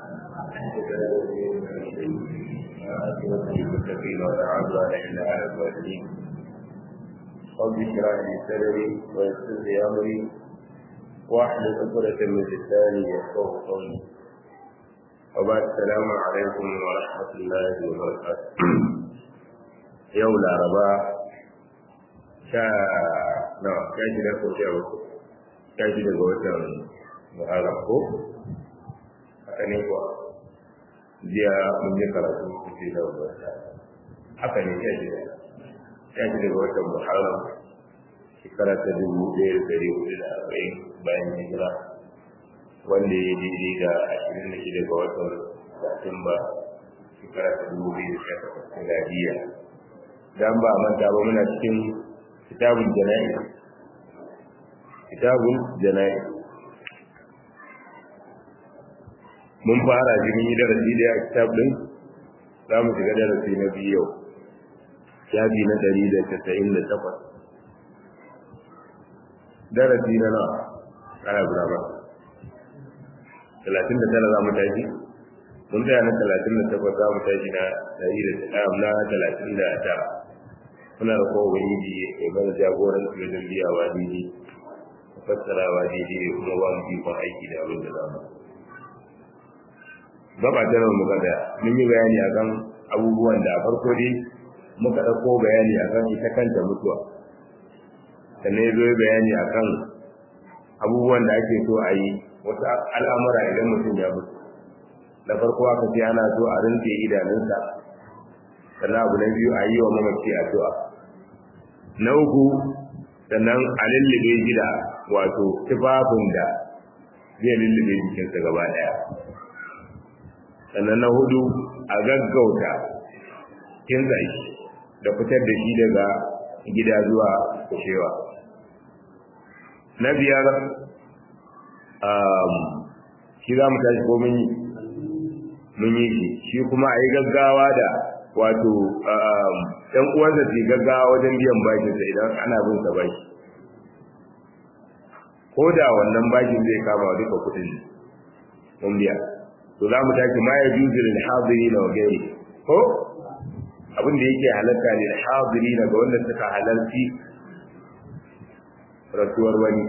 المتقين ولا عدوان الا على الظالمين رب اشرح لي صدري ويسر لي امري واحلل عقدة من لساني يفقه قولي وبعد السلام عليكم ورحمة الله وبركاته يوم الأربعاء sha nawa sha shida ko sha uku sha shida ga watan muharram ko haka ne kuwa jiya mun yi karatu kuke da wata haka ne sha shida sha shida ga watan muharram shekara ta dubu ɗaya da ɗari hudu da arba'in bayan hijira wanda ya daidai da ashirin da shida ga watan satumba shekara ta dubu biyu da sha takwas miladiya dan ba manta ba muna cikin kitabul jana'i kitabul jana'i mun fara jimin yi darasi da ya kitab din za mu shiga darasi na biyu yau shafi na ɗari da casa'in da takwas darasi na nawa ana guda ba talatin da tara za mu tashi mun tsaya na talatin da takwas za mu tashi na ɗari da na talatin da tara muna da kowa ubangiji ya bar jagoran su wajen biyawa daidai fassarawa daidai da kuma ba mu ikon aiki da abin da za mu gaba ta nan muka da mun yi bayani akan abubuwan da a farko dai muka ɗauko bayani akan ita kanta mutuwa sannan ya zo bayani akan abubuwan da ake so a yi wasu al'amura idan mutum ya mutu da farko aka ce ana so a rinse idanunsa sannan abu na biyu a yi wa mamaci addu'a na uku sannan a lullube gida wato tufafin da zai lullube jikinsa gaba daya sannan na hudu a gaggauta kinsa shi da fitar da shi daga gida zuwa kushewa na biyar shi za mu tashi ko mun yi mun yi shi shi kuma a yi gaggawa da wato ɗan uwansa su gaggawa wajen biyan bashinsa idan ana bin sa bashi ko da wannan bashin zai kama duka kuɗin mun biya to za mu tashi ma ya juzu lil hadiri na wagairi ko abin da yake halatta lil hadiri na ga wanda suka halarci rasuwar wani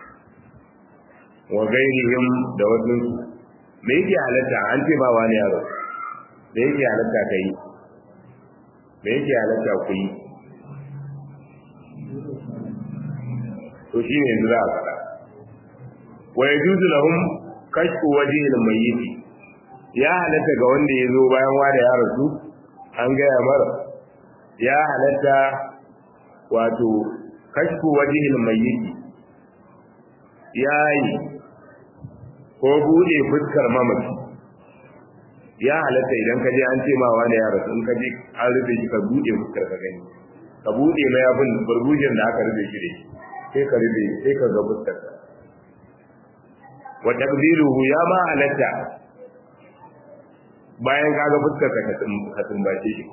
wa gairihim da wasu me yake halatta an ce ba wani yaro me yake halatta ka yi me yake halatta ku yi to shi ne yanzu za a faɗa wa ya juzu lahum kashfu wajhil mayyit ya halatta ga wanda ya zo bayan wada ya rasu an gaya mara ya halatta wato kashfu wajhil mayyit yayi ko bude fuskar mamaci ya halatta idan ka je an ce ma wani ya rasu in ka je an rufe shi ka bude fuskar ka gani ka bude mai abin burbujin da aka rufe shi da shi sai ka rufe sai ka ga fuskar ka wa taqdiruhu ya ma halatta bayan ka ga fuskar ka ka tumbace shi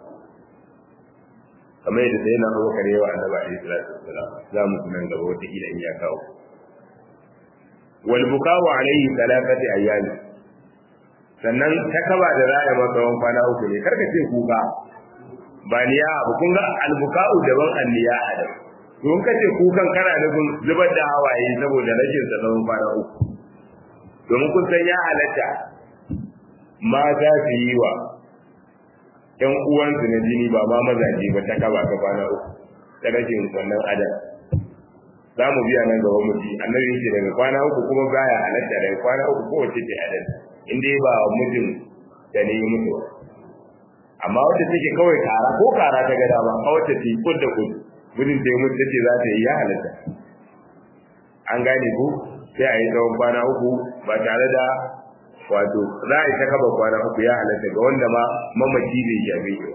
kamar yadda sai na Abubakar yawa annabi alaihi salatu wassalam za mu tunan gaba wata kila in ya kawo wal bukawu alaihi talaqati ayyami sannan ta kaba da za a yi maka wani kwana uku ne karka ce kuka ba niya abu kun ga albuka'u daban anniya a da don ka ce kukan kana nufin zubar da hawaye saboda rashin sa tsawon kwana uku domin kun san ya halatta mata su yi wa ƴan uwansu na jini ba ma mazaje ba ta kaba ta kwana uku ta rashin wannan adam za mu biya nan gaba mu ji annabi yake daga kwana uku kuma baya halatta daga kwana uku kowace ce adalci in dai ba mijin da ne mutu amma wacce take kawai kara ko kara ta gada ba a wacce ta kud da kud gudun ta yi mutu ce za ta yi ya halatta an gane ku sai a yi tsawon kwana uku ba tare da wato za a yi ta kaba kwana uku ya halatta ga wanda ma mamaci bai shafe shi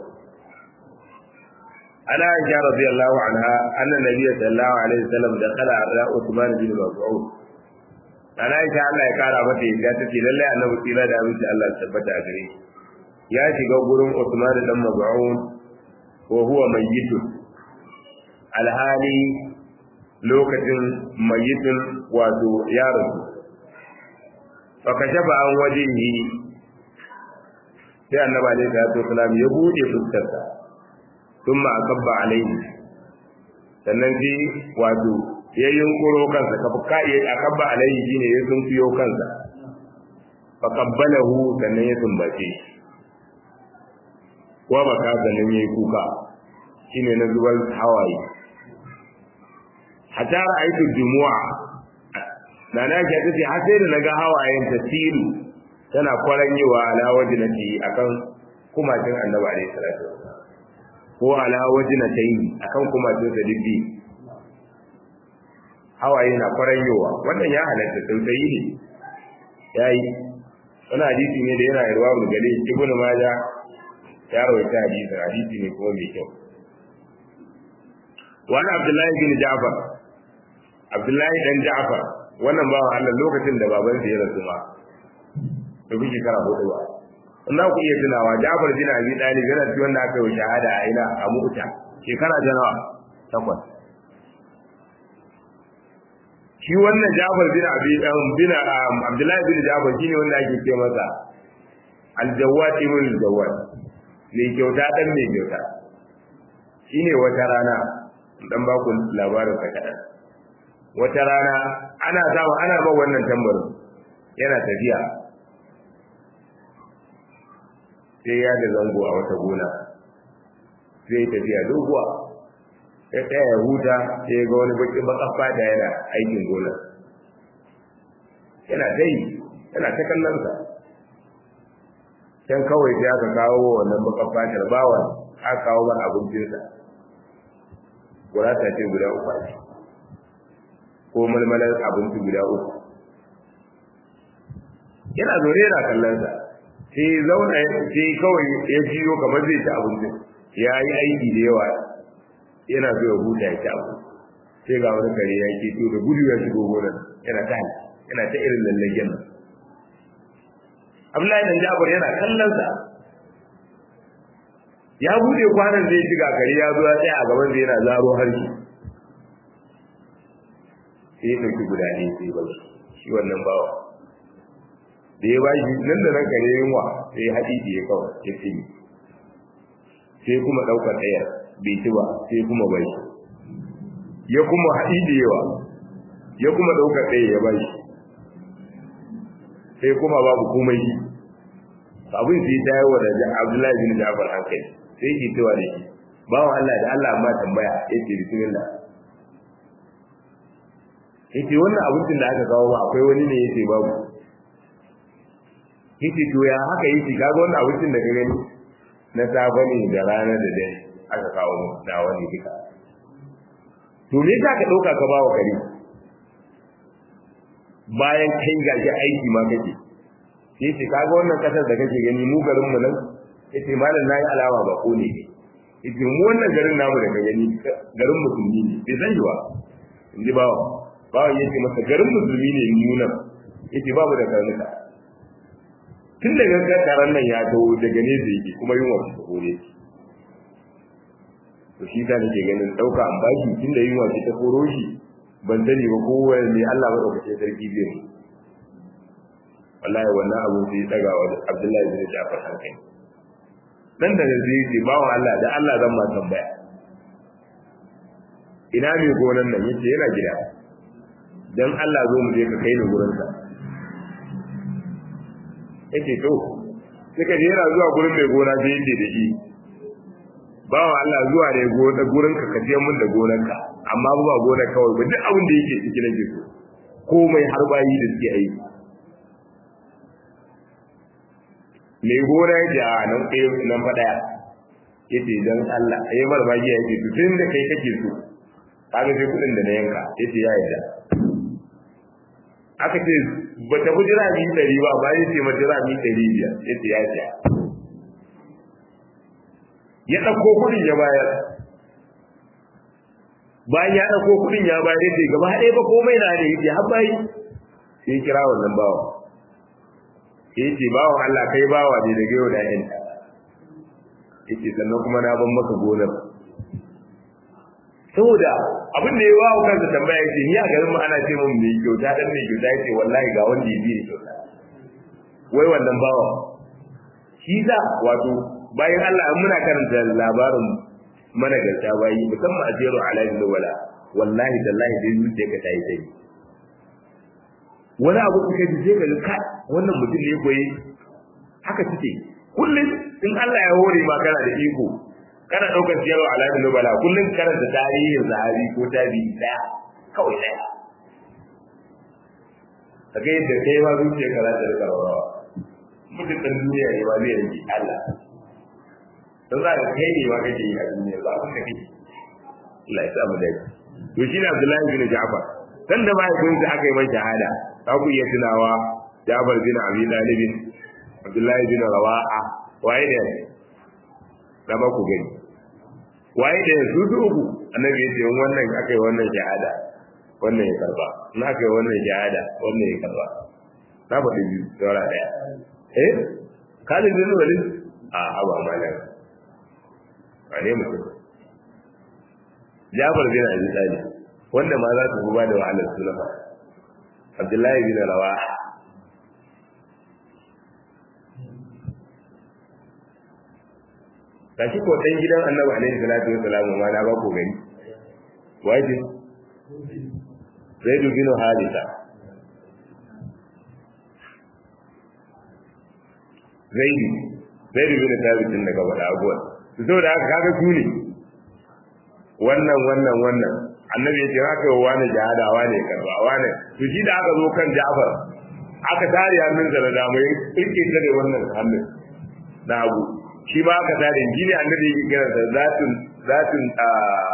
ana aisha radiyallahu anha anna nabiyyu sallallahu alaihi wasallam da kala ala usman bin mas'ud ana aisha Allah ya kara mata yadda take lalle annabi tsira da abinci Allah ya tabbata a gare shi ya shiga gurin Usman dan Maz'un wa huwa mayyitun alhali lokacin mayyitin wato ya rasu fa kashafa an wajhihi sai annabi alaihi salatu wasalam ya bude fuskarsa thumma akabba alaihi sannan sai wato ya yunkuro kansa ka fuka ya akabba alaihi shine ya sunfiyo kansa fa qabbalahu sannan ya sumbace shi ko baka sannan yayi kuka shine na zubar hawaye hatta ra'aytu jumu'a na na ga tace har sai da naga hawayen ta tilu tana kwaranyewa ala wajnati akan kumatin annabi alaihi salatu ko ala wajnatayn akan kumatin sa dibbi hawaye na kwaranyewa wannan ya halatta tausayi ne yayi wannan hadisi ne da yana yarwa mu gale ibnu majah ya rawaita hadisi hadisi ne kuma mai kyau wani abdullahi bin ja'far abdullahi dan ja'far wannan bawa Allah lokacin da baban sa ya rasu ma da kuke kara hudu ba wannan ku iya tunawa ja'far bin abi talib yana cikin wanda aka yi shahada a ina a mu'ta shekara ta nawa takwas shi wannan ja'far bin abi bin abdullahi bin ja'far shine wanda ake ce masa al-jawad ibn al-jawad ne kyauta dan mai kyauta shine wata rana dan ba ku labarin sa kadan wata rana ana samu ana ba wannan tambarin yana tafiya sai ya da zango a wata gona sai tafiya doguwa ya tsaya ya huta sai ya ga wani baki baka da yana aikin gona yana dai yana ta kallon sa can kawai sai aka kawo wannan baka fatar bawan aka kawo mana abincinsa gurata ce guda uku ce ko malmalar abinci guda uku yana zaune yana kallon sa sai zauna sai kawai ya jiyo kamar zai ci abinci ya yi aiki da yawa yana so ya huta ya ci abinci sai ga wani kare ya ke to da gudu ya shigo gonar yana ta yana ta irin lallagen nan Abdullahi dan Jabir yana kallon sa ya bude kwanan zai shiga kare ya zo ya tsaya a gaban zai yana zaro harshe sai ya ɗauki guda ne sai ba shi wannan bawa da ya bashi nan da nan kare yunwa sai ya haɗi da ya kawai ya ce sai kuma ɗaukar ɗaya bai ci ba sai kuma bai ya kuma haɗi da yawa ya kuma ɗaukar ɗaya ya bashi sai kuma babu komai shi abin sai ta yi wa da Abdullahi bin Ja'far hankali sai yake cewa da shi bawa Allah da Allah amma tambaya yace bismillah yace wannan abincin da aka kawo ba akwai wani ne yace babu yace to ya haka yace kaga wannan abincin da ka gani na safe ne da rana da dare aka kawo mu da wani duka to me yasa ka dauka ka bawa kare bayan kai gaji aiki ma kake yace kaga wannan kasar da kake gani mu garin mu nan yace malam nayi alama ba ko ne yace mu wannan garin namu da ka gani garin musulmi ne bai san ba inji bawa bawa yace masa garin musulmi ne mu nan yace babu da karnuka tun daga karan nan ya taho daga ne da yake kuma yunwa ta kore to shi ta nake ganin dauka an baki tun da yunwa ta koro shi ban sani ba ko wani Allah ba dauke sarki zai mu wallahi wannan abu sai daga wa Abdullahi bin Ja'far hankali dan da zai ce bawo Allah da Allah zan ma tambaya ina mai gonan nan yace yana gida dan Allah zo mu je ka kai ni gurin sa yace to suka je yana zuwa gurin mai gona sai yace da shi bawo Allah zuwa da gona gurin ka kaje mun da gonarka amma ba gonar kawai ba duk abin da yake ciki nake so komai har bayi da suke aiki mai gona ya ce a nan ɗaya nan fa ɗaya ya ce don Allah a yi mara magiya ya ce tun da kai kake so kaga sai kuɗin da na yanka ya ce ya yarda aka ce ba ta fi jira mi ɗari ba ba ya ce ma jira mi ɗari biyar ya ce ya yarda ya ɗauko kuɗin ya bayar bayan ya ɗauko kuɗin ya bayar ya ce gaba ɗaya ba komai na ne ya ce har bayi sai kira wannan bawa yace bawan Allah kai bawa ne daga yau da yan yace sannan kuma na ban maka gonar saboda abin da ya wawo kansa tambaya yace ni a garin mu ana ce mun mai kyauta dan mai kyauta yace wallahi ga wanda ya bi ni kyauta wai wannan bawa shi za wato bayan Allah an muna karanta labarin managarta bayi musamman a jero alamin wala wallahi tallahi dai zuciya ka tayi sai wani abu kuka ji sai ka ga kai wannan mutum ne koyi haka suke kullum in Allah ya hore ma kana da iko kana daukar jero alamin wala kullum karanta tarihin sahabi ko tabi'i daya kawai daya kaga yadda kai ma zuciya ka za ta rika rawa mutum ɗan duniya ne ba zai rage Allah don za ka kai ne ma kake yi a duniya ba abin da kake Allah ya sa mu dai to shi ne Abdullahi bin Ja'far dan da mahaifinsa aka yi mai shahada za ku iya tunawa Ja'far bin Abi Talib Abdullahi bin Rawaha waye ne da ba ku gani waye da su su uku annabi ya ce wannan aka yi wannan shahada wannan ya karba in aka yi wannan shahada wannan ya karba na faɗi biyu saura ɗaya eh Khalid bin Walid a haba malam ba ne mutum Jabir bin Abi Talib wanda ma za su ba da wahalar sulama Abdullahi bin Rawaha kashi ko dan gidan Annabi alaihi salatu wassalam ma na ba ku gani waje Zaid bin Haritha Zaid Zaid bin Thabit din daga wada abuwa to da haka kaga su ne wannan wannan wannan annabi ya ce haka wa wani jihada wani karba wani to shi da aka zo kan Ja'far aka tare hannun da dama ya kirke da wannan hannun na abu shi ba aka tare shi ne annabi yake kira da zatun zatun a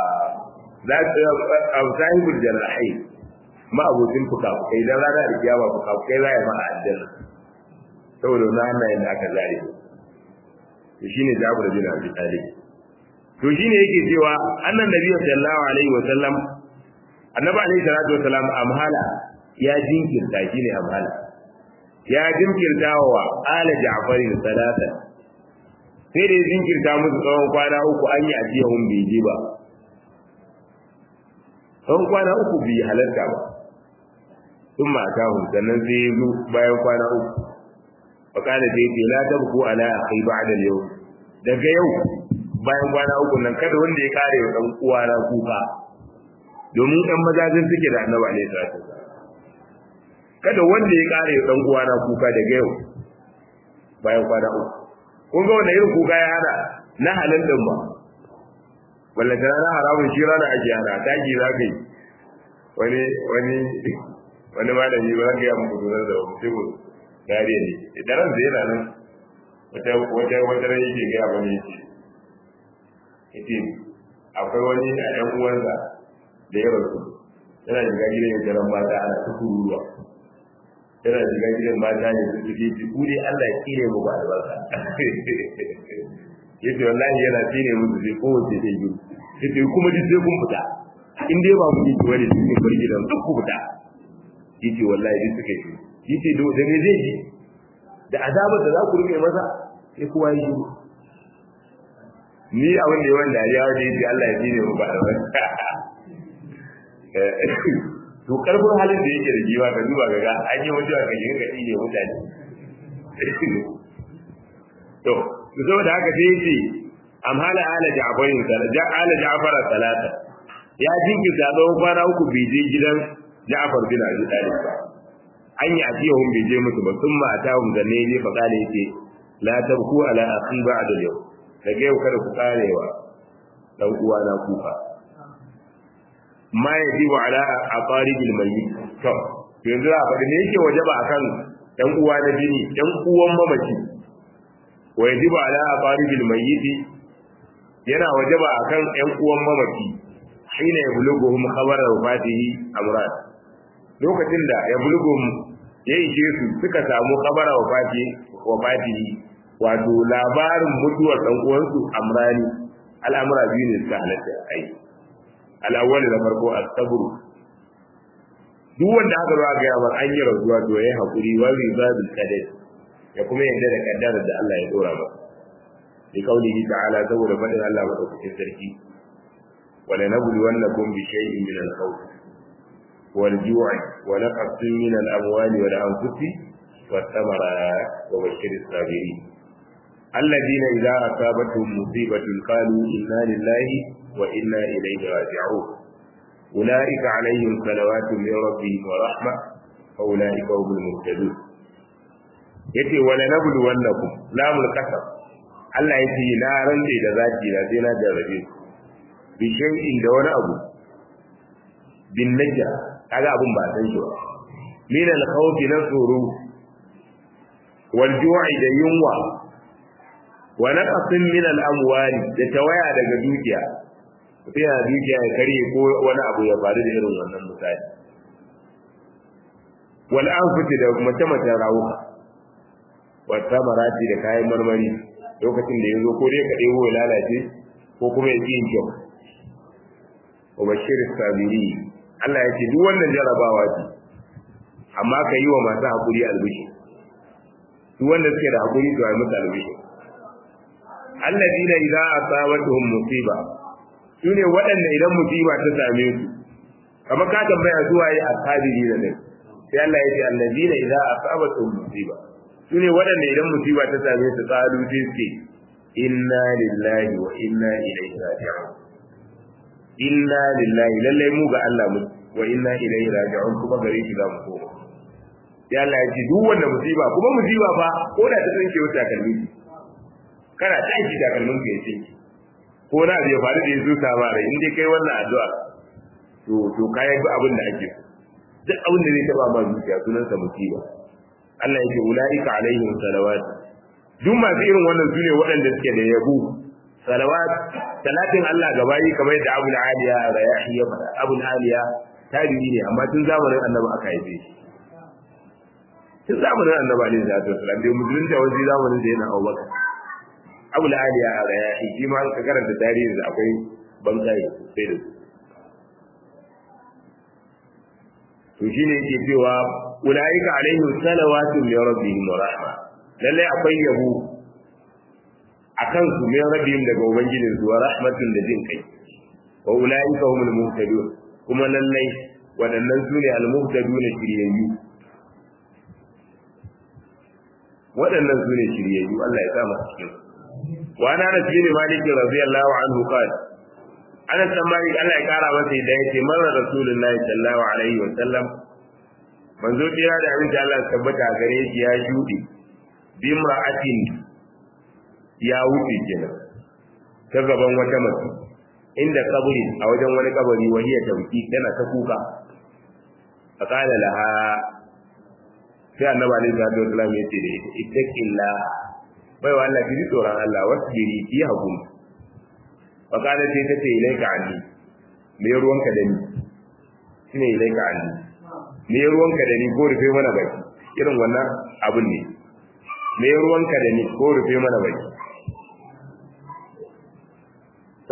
zatun sahibul janahi ma abokin fuka kai dan rana da kiyama fuka kai za ya ma aljanna saboda na hannayen da aka zare to shine Jabir bin Abi Talib to shine yake cewa annan nabi sallallahu alaihi wa sallam annabi alaihi salatu wa salam amhala ya jinkirta shine amhala ya jinkirta wa ala Ja'far salata sai da jinkirta musu tsawon kwana uku an yi ajiya hun bai ji ba tsawon kwana uku bai halarta ba sun mata hun sannan sai ya zo bayan kwana uku fakala sai ce la tabku ala akhi ba'da al-yawm daga yau bayan kwana uku nan kada wanda ya kare wa dan uwa na kuka domin dan mazajin suke da annabi alaihi salatu kada wanda ya kare wa dan uwa na kuka daga yau bayan kwana uku kun ga wannan irin kuka ya hada na halin din ba walla da na haramun shi rana ake hana taki za ka yi wani wani wani malami ba ga ya muku da mutum dare ne idan ran da yana nan wata wata wata ran yake ga bane yake yace akwai wani a ɗan uwansa da ya rasu yana shiga gidan ya jaran mata ana ta kururuwa yana shiga gidan mata ne su suke ci ku dai Allah ya kire mu ba albarka yace wallahi yana tsine musu sai kowace sai yi yace kuma duk sai kun fita in dai ba mu yi wani cikin bar gidan duk ku fita yace wallahi duk suka yi yace da da me zai ji da azabar da za ku rike masa sai kowa yi ni abin da yawan dariya wanda yace Allah ya tsine mu ba albarka to karfin halin da yake da jiwa ka duba ga an yi mutuwa ka shiga gadi ne mutane to to saboda haka sai yace amhala ala ja'farin ja ala ja'far salata ya jinkirta tsawon kwana uku bai je gidan Ja'far bin Abi Talib ba an yi ajiyahum bai je musu ba sun ma atahum zanne ne fa kale yace la tabku ala akhi ba'da yau daga yau kada ku karewa dan uwa na kuka ma yajibu ala aqaribil mayyit to yanzu a faɗi ne yake wajaba akan ɗan uwa na jini ɗan uwan mamaci wa yajibu ala aqaribil mayyit yana wajaba akan ɗan uwan mamaci hina yabluguhum khabara wafatihi amran lokacin da yabluguhum ya ishe su suka samu khabara wafati wafatihi wato labarin mutuwar ɗan uwansu amrani al'amura biyu ne suka halatta ai al'awwal da farko as-sabr duk wanda aka zo ga yawan an yi rasuwa to yayi hakuri wa rizadul qadar ya kuma yadda da kaddarar da Allah ya dora masa bi kaulihi ta'ala saboda fadin Allah madaukakin sarki wala nabluwannakum bi shay'in min al-khawf wal ju'i wa naqsin min al-amwali wal anfusi والثمرات وبشر الصابرين الذين إذا أصابتهم مصيبة قالوا إنا لله وإنا إليه راجعون أولئك عليهم صلوات من ربهم ورحمة وأولئك هم المهتدون yace wala nablu wannakum lamul qasam Allah yace na rantse da zaki da sai na jarrabe ku bi shay'in da wani abu bin najja kaga abun ba san shi ba min al khawfi na tsoro wal ju'i da yunwa wa naqasin min al amwali da tawaya daga dukiya sai ya dukiya ya karye ko wani abu ya faru da irin wannan misali wal anfuti da mace mace rawuka wa tamarati da kayan marmari lokacin da yazo ko dai ka ɗebo ya lalace ko kuma ya yin kyau wa bashir sabiri Allah ya ce duk wannan jarabawa ce amma ka yi wa masu hakuri albishi duk wanda suke da hakuri to ai musu albishi alladina idza asabatuhum musiba sune waɗanda idan musiba ta same su kamar ka tambaya zuwa yi asabiri da ne sai Allah ya ce alladina idza asabatuhum musiba sune waɗanda idan musiba ta same su qalu sai suke inna lillahi wa inna ilaihi raji'un inna lillahi lallai mu ga Allah mu wa inna ilaihi raji'un kuma gare shi za mu koma sai Allah ya ce duk wanda musiba kuma musiba fa ko da ta tsinke wata kalmi kana tashi da kalmin ka ya tsinke ko na bai faru da yazo ta mara in dai kai wannan addu'a to to kai ga abin da ake so duk abin da zai taba ma zuciya sunan sa musiba Allah ya ce ulaika alaihim salawat duk masu irin wannan sune waɗanda suke da yabo salawat salatin Allah ga bayi kamar yadda Abu Aliya Rayahi ya faɗa Abu Aliya tabi'i ne amma tun zamanin Annabi aka haife shi tun zamanin Annabi alaihi salatu wasallam bai musulunta wani zamanin da yana Abubakar Abu Aliya Rayahi shi ma ka karanta tarihin da akwai bankai sai da to shine yake cewa ulaika alaihim salawatu min rabbihim wa rahma lalle akwai yabo akan su min rabbihim daga ubangijin su wa rahmatun da jin kai wa ulaika humul muhtadun kuma lalle wadannan su ne al-muhtadun shiryayyu wadannan su ne shiryayyu Allah ya kama cikin wa ana Anas bin Malik radiyallahu anhu qala Anas bin Malik Allah ya kara masa idan yace marar Rasulullahi sallallahu alaihi wa sallam manzo tira da abin da Allah tabbata gare shi ya shudi bimra'atin ya wuce kenan ta gaban wata mace inda kaburi a wajen wani kabari wani ya tauki tana ta kuka a kala laha sai annabi alaihi salatu wasallam ya ce da ita ittaqilla bai wa Allah kiji tsoron Allah wasbiri ki hakun fa kala sai ta ce ilaika anni me ruwanka da ni shine ilaika anni me ruwanka da ni ko rufe mana baki irin wannan abun ne me ruwanka da ni ko rufe mana baki to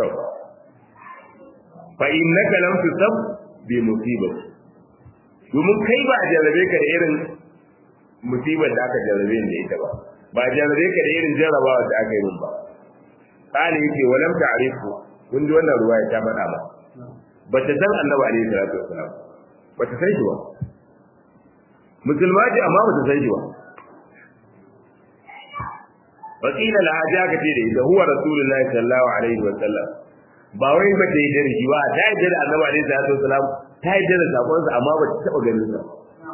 fa innaka lam tusab bi musibati domin kai ba a jarrabe ka da irin musibar da aka jarrabe da ita ba ba a jarrabe ka da irin jarrabawa da aka yi min ba kali yake walam ta'rifu kun ji wannan ruwaya ta faɗa ba ba ta san annabi alaihi salatu wasalam ba ta san shi ba musulma ce amma ba ta san shi ba wakila la haja ka ce da ita huwa rasulullahi sallallahu alaihi wasallam ba wai ba ta yi da shi ba ta yi da annabi alaihi salatu wasalam ta yi da sakonsa amma ba ta taɓa ganin sa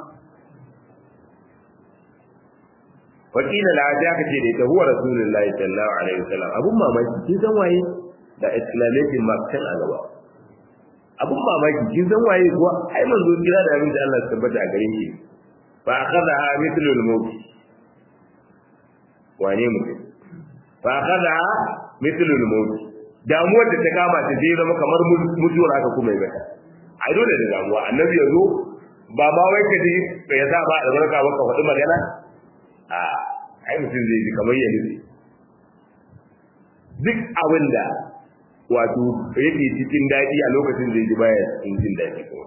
wakila la ja ka ce da ita huwa rasulullahi sallallahu alaihi wasallam abun mamaki kin san waye da exclamation mark kan a gaba abun mamaki kin san waye kuwa ai manzo kira da abin da Allah ya tabbata a gare shi fa akhadha mithlul maut wane mutum fa akhadha mithlul maut damuwar da ta kama ta je zama kamar mutuwar haka kuma ya gata a dole da damuwa annabi ya zo ba ma wai ka ji ya sa ba albarka ba ka faɗi magana a ai mutum zai ji kamar ya nufi duk abin da wato yake cikin daɗi a lokacin zai ji baya cikin jin daɗi kuma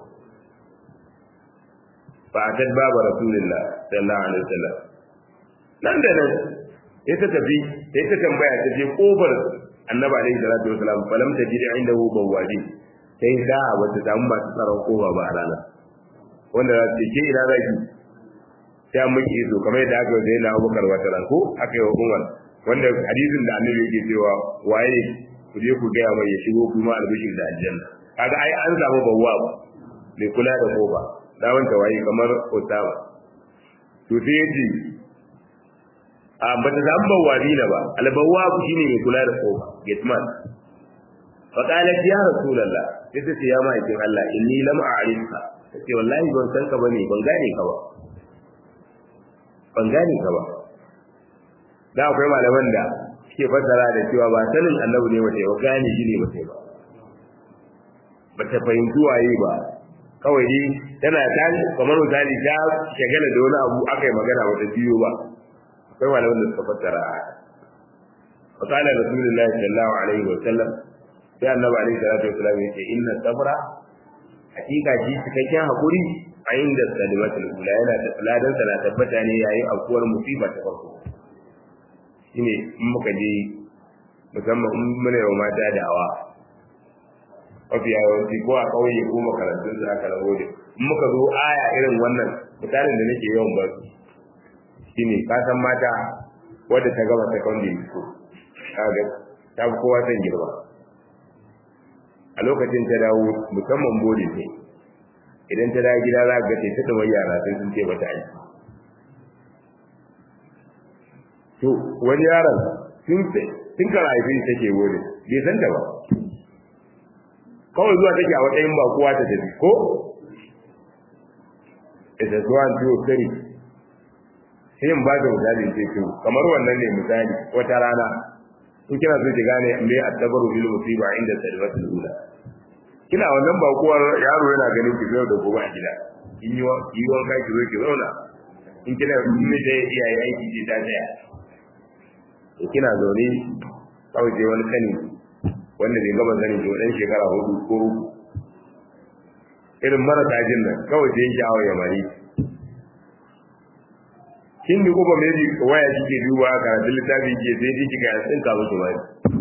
fa atad baba rasulullah sallallahu alaihi wasallam nan da nan ya ta tafi ya ta tambaya ta je kofar annabi alaihi salatu wasallam falam tajid indahu bawadi sai da ba ta samu masu tsaron kofa ba a ranar wanda za su ce ina zaki sai an miki iso kamar yadda aka yi na Abubakar wata ran ko aka yi wa Umar wanda hadisin da Annabi yake cewa waye ku je ku gaya mai ya shigo kuma albishir da aljanna kaga ai an samu bawwa ba mai kula da koba da wanda waye kamar Osama to sai yaji a ba ta samu bawwa dina ba albawwa shine mai kula da koba gateman fa qalat ya rasulullah sai ta ce ya ma'aikin Allah inni lam a'rifka sai wallahi ban san ka bane ban gane ka ba ban gane ka ba da akwai malaman da suke fassara da cewa ba sanin annabi ne mace ba gane shi ne mace ba ba ta fahimci waye ba kawai dai tana ta kamar misali ta shagala da wani abu aka yi magana ba ta biyo ba akwai malaman da suka fassara فقال رسول الله صلى الله عليه وسلم sai annabi alaihi salatu wasallam yace inna sabra hakika shi cikakken hakuri a inda salimatul ula yana da ladan sa na tabbata ne yayin afkuwar musiba ta farko shine in muka je musamman in muna yau mata da'awa mafi yawanci ko a kauye ko makarantun su aka rago da in muka zo aya irin wannan misalin da nake yawan ba su shine ka san mata wadda ta gama secondary school kaga ta fi kowa son girma a lokacin ta dawo musamman bode ne idan ta dawo gida za ga ta da yara sai sun ce mata aiki to wani yaron sun ce tun kan haifi take bode bai san ta ba kawai zuwa take a matsayin ba kowa ta tafi ko ita zuwa two three sai in ba da misali ce to kamar wannan ne misali wata rana in kina so ki gane me attabaru bil musiba inda salimatul ula kina wannan bakuwar yaro yana ganin ki zai da gobe a gida in yi yi wanka ki zo ki zauna in kina in da iyaye aiki ce ta tsaya to kina zaune kawai je wani sani wanda bai gaba sani to dan shekara hudu ko uku irin marasa jin nan kawai je sha'awa ya mari kin ni kuma me waya kike duba karatun littafi ke sai ji kika ya tsinka miki mai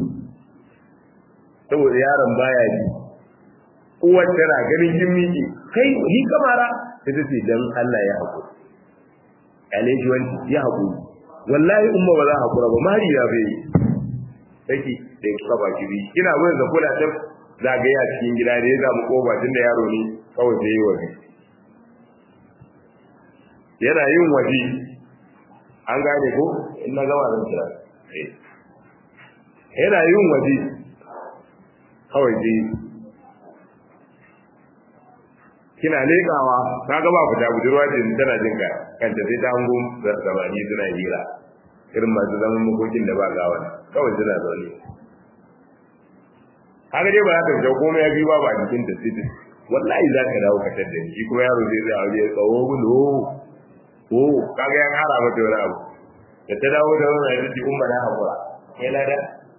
saboda yaron baya ji uwar tana ganin kin miki kai ni kamara sai ta ce dan Allah ya hakuri alaji wanci ya hakuri wallahi umma ba za hakura ba mari ya bai take da ka ba ki kina wurin da kula ta zagaya cikin gida da ya zamu koba tunda yaro ne kawai sai yi waje yana yin waje an gane ko in na gama zan kira yana yin waje kawai dai kina leƙawa ka gaba fita budurwa ce tana jin ka kanta sai ta hango zamani suna hira irin masu zaman makokin da ba gawa kawai suna zaune haka dai ba za ta fita komai ya biyu babu a jikin ta sai wallahi za ka dawo ka tadda shi kuma yaro zai zai aure ya tsawo gudu ko kaga ya kara mata wani abu da ta dawo da wani hadisi umma na hakura kai lada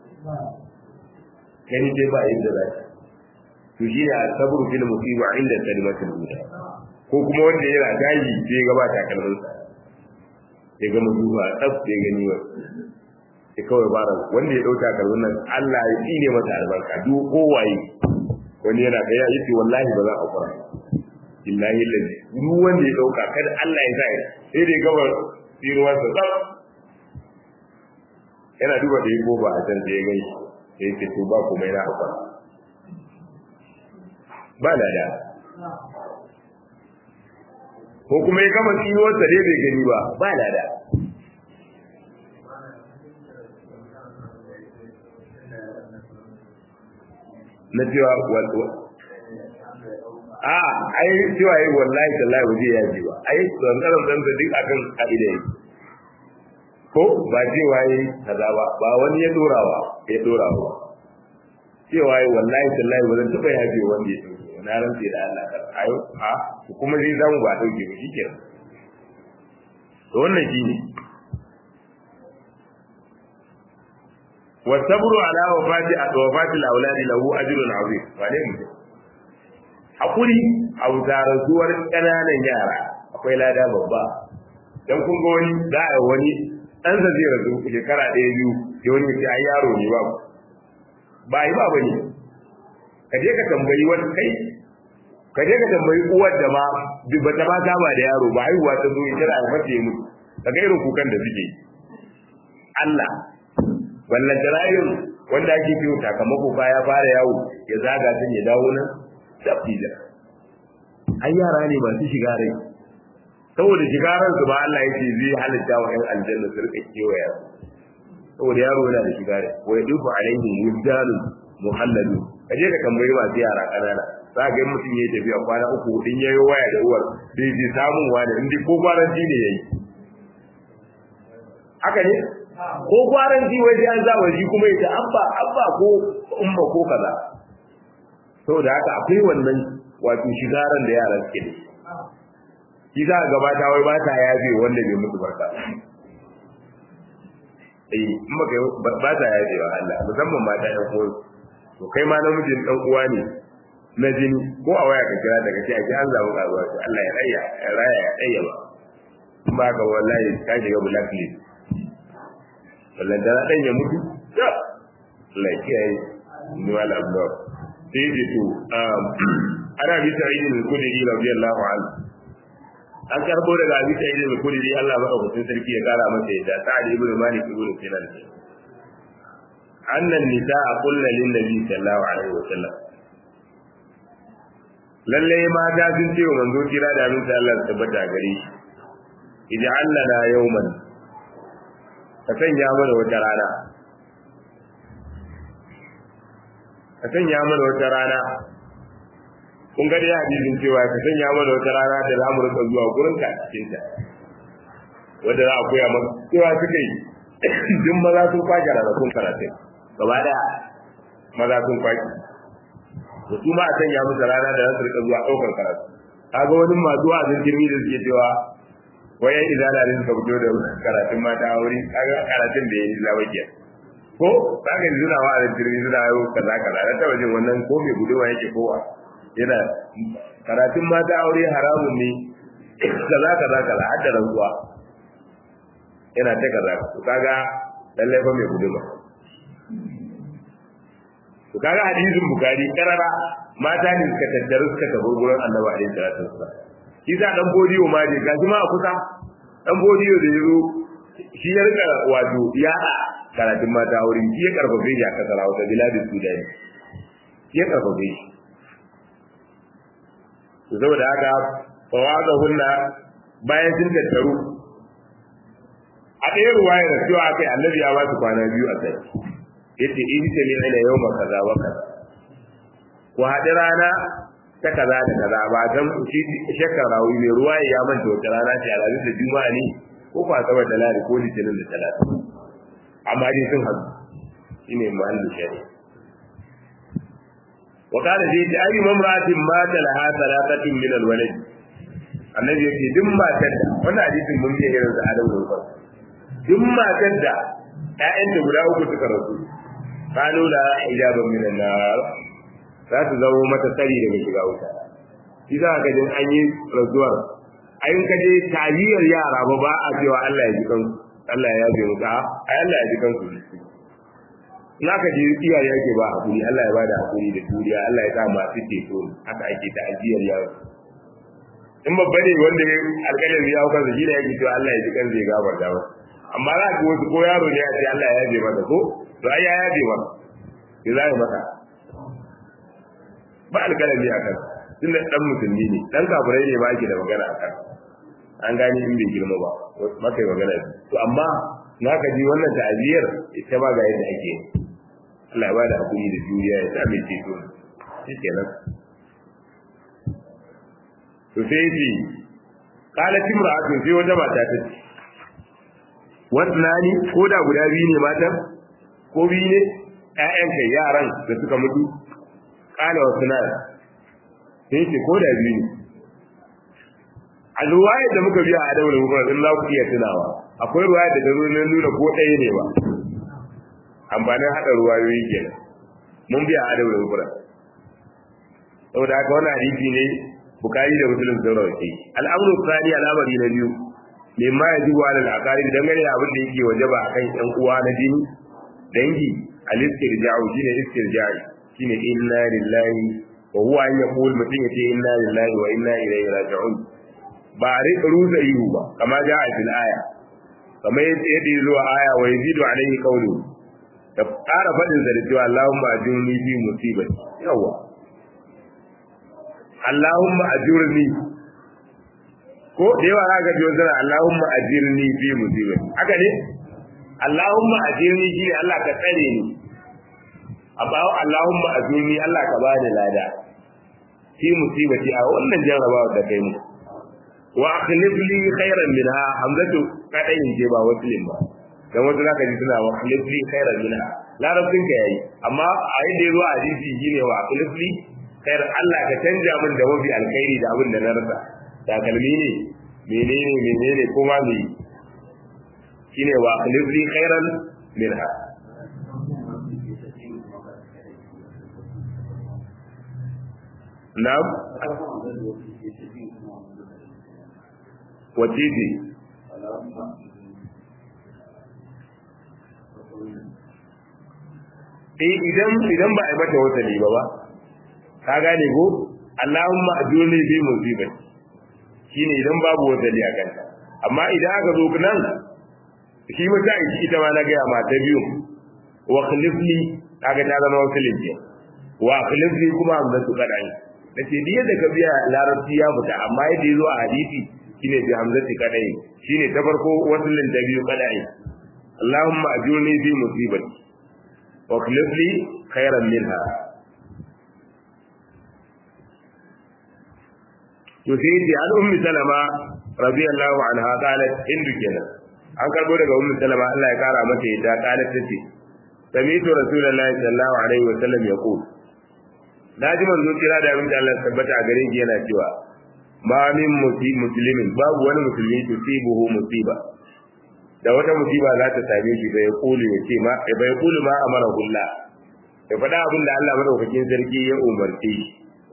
kai dai ba yadda za ta to shi ne asabru fil musiba inda kalimatul ula ko kuma wanda yana gaji sai ga ba takalmin sa sai ga mutuwa tsaf sai gani wa sai kawai bara wanda ya dauka takalmin nan Allah ya tsine masa albarka duk kowaye wani yana ga ya yace wallahi ba za a fara billahi lillahi duk wanda ya dauka kada Allah ya sa sai dai gabar tsiruwar sa tsaf yana duba da yiko ba a can sai ya gani sai ce to ba komai na hakura ba lada ko kuma ya gama tsiruwar sa dai bai gani ba ba lada na cewa a ai cewa yi wallahi tallahi waje ya ji ba ai tsantsaran dan da duk akan kaida yi ko ba cewa yi kaza ba ba wani ya dora ba ya dora ba cewa yi wallahi tallahi bazan taba ya ji wanda ya dauke na rantsi da Allah kar ayo a kuma zai zamu ba dauke ba shikenan to wannan shine والصبر على وفاة وفاة الأولاد له أجر عظيم وعليه hakuri a rasuwar ƙananan yara akwai lada babba dan kun ga wani za a wani ɗan sa zai rasu shekara ɗaya biyu sai wani ya ai yaro ne ba ba yi ba bane ka je ka tambayi wani kai ka je ka tambayi uwar da ma ba ta ma saba da yaro ba haihuwa ta zo ita da alfarta ya mutu kaga irin kukan da suke Allah wallan jarayin wanda ake fiyo sakamako ba ya fara yawo ya zaga tun ya dawo nan tafida ai yara ne masu shiga rai saboda shiga ran su ba Allah yake zai halitta wa 'yan aljanna su rika kewaya saboda yaro yana da shiga rai wa yadufu alaihim wildanun muhalladu kaje ka tambayi masu yara kanana za ga mutum ya tafiya kwana uku in yayi waya da uwar bai ji samun wani in ko kwaranci ne yayi haka ne ko kwaranci wai sai an zaba shi kuma ya abba abba ko umma ko kaza saboda haka akwai wannan wato shigaran da yara suke da shi za a gabata wai ba ta yafe wanda bai mutu barka eh in baka ba ta yafe wa Allah musamman mata ƴan uwan to kai ma namijin dan uwa ne na jini ko a waya ka kira daga ce a ji an zamu karuwa to Allah ya raya ya raya ya daya ba in ba ka wallahi ka shiga blacklist wallan da dan ya mutu ya Allah ya kiyaye ni wala abdor sai ji to ana bi sa'idin al-khudri radiyallahu anhu an karbo daga abi sa'idin al-khudri Allah madaukakin sarki ya kara masa yadda sa'id ibn malik ibn sinan annan nisaa qulna lin nabi sallallahu alaihi wasallam lalle mata sun ce wa manzo kira da abin Allah su tabbata gare shi ij'al lana yawman ka sanya mana wata rana ka sanya mana wata rana kun ga dai hadisin cewa ka sanya mana wata rana da za mu rika zuwa gurin ka cikin ta wanda za a koya maka cewa suka yi duk maza sun kwaje ranakun karatun gaba daya maza sun kwaje da su ma a sanya musu rana da za su rika zuwa ɗaukar karatu kaga wani masu wa'azin jirmi da suke cewa wayan izala ne suka fito da karatun mata a wuri kaga karatun da ya yi lawakiya ko kaga yanzu na wa'azin jirmi suna yau kaza kaza na taba jin wannan ko mai gudunwa yake kowa yana karatun mata aure haramun ne kaza kaza kaza har da rantsuwa yana ta kaza to kaga lallai fa mai gudunwa to kaga hadisin bukari karara mata ne suka tattaru suka tafi gurin annabi alaihi salatu wassalam shi sa dan bodiyo ma je gashi ma a kusa dan bodiyo da yazo shi ya rika wato ya karatun mata aure shi ya karfafe shi a kasar Hausa biladin Sudan shi ya karfafe shi saboda haka fawaza hunna bayan sun tattaru a ɗaya ruwayar da cewa kai annabi ya ba su kwana biyu a kai yace in ta ne ila yau ma kaza wa kaza ku haɗi rana ta kaza da kaza ba dan shi shakkar rawi mai ruwa ya manta wata rana ce a da juma'a ne ko kwa saboda da lari ko litinin da talata amma dai sun haɗu shine muhallin shari'a وقال زيد أي ممرأة مات لها ثلاثة من الولد annabi yake duk matar da wannan hadisin mun yi irin da Adam da Umar duk matar da ƴaƴan da guda uku suka rasu kanu la ijaban min an-nar za su zama mata tsari daga shiga wuta shi za ka jin an yi rasuwar ayin ka je tariyar yara ba ba a cewa Allah ya ji kansu Allah ya yabe musu a ai Allah ya ji kansu in aka je iyaye yake ba hakuri Allah ya bada hakuri da juriya Allah ya sa masu ceto haka ake ta ajiyar yaro in babba ne wanda ya alƙalin ya hauka shi ne yake cewa Allah ya ji kan zai gafarta ba amma za ka wasu ko yaro ne ya ce Allah ya yabe masa ko to ai ya yabe masa ya za ya masa ba alƙalin ne akan tunda dan musulmi ne dan kafirai ne ba ake da magana akan an gani in bai girma ba maka yi magana to amma na ka ji wannan ta'aziyar ita ba ga yadda ake yi Allah ya ba da hakuri da juriya ya sami ceto shi kenan to sai yace kala timra'atun sai wata mata ta ce wannan ko da guda biyu ne matan ko biyu ne ƴaƴan kai yaran da suka mutu kala wasu na sai yace ko da biyu ne a ruwayar da muka biya a adawar muka in za ku iya tunawa akwai ruwayar da ta zo nuna ko ɗaya ne ba amfanin haɗa ruwayoyi kenan mun biya adab da mufrad saboda haka wannan hadisi ne bukari da muslim sun rawace al'amru tsani al'amari na biyu mimma yajibu ala al-aqarib dangane da abin da yake wajaba akan ƴan uwa na jini dangi al-istirja'u shine istirja'i shine inna lillahi wa huwa an yaqul mutum yace inna lillahi wa inna ilaihi raji'un ba a rika rusa ihu ba kama ja a fil aya kama yadda ya zuwa aya wa yazidu alaihi qawlu da ƙara faɗin sa da cewa Allahumma ajurni fi musibati yawa Allahumma ajurni ko da yawa za ka ji wasu Allahumma ajirni fi musibati haka ne Allahumma ajirni shi Allah ka tsare ni amma Allahumma ajirni Allah ka ba da lada fi musibati a wannan jarrabawa da kai mu wa akhlif li khairan minha hamzatu kadayin je ba wasilin ba dan wasu zaka ji suna wa akhlif li khairan minha larabcin ka yayi amma a yadda yazo a hadisi shine wa akhlif li khairan Allah ka canja min da mafi alkhairi da abin da na rasa takalmi ne menene menene kuma me shine wa akhlif li khairan minha na'am wace ce eh idan idan ba a yi mata wata ba ba ka gane ko Allahumma ajurni bi musibati shine idan babu wata a kanta amma idan aka zo nan shi mata ita ma na ga ma ta biyu wa khlifni kaga ta zama wasilin ce wa khlifni kuma amma su kada ni nace diya da ka biya larabci ya fita amma yadda yazo a hadisi shine bi hamzati kadai shine ta farko wasilin ta biyu kadai Allahumma ajurni fi musibati wa khlifni khairan minha to sai ce an ummi salama radiyallahu anha qalat indu kenan an karbo daga ummi salama Allah ya kara mata yadda qalat tace sami'tu rasulullahi sallallahu alaihi wa sallam yaqul naji manzo kira da abin da Allah tabbata a gare shi yana cewa ma min muslimin babu wani musulmi tusibuhu musiba da wata musiba za ta same shi bai kulu ya ce ma bai kulu ma amara kullah ya faɗa abin da Allah madaukakin sarki ya umarce shi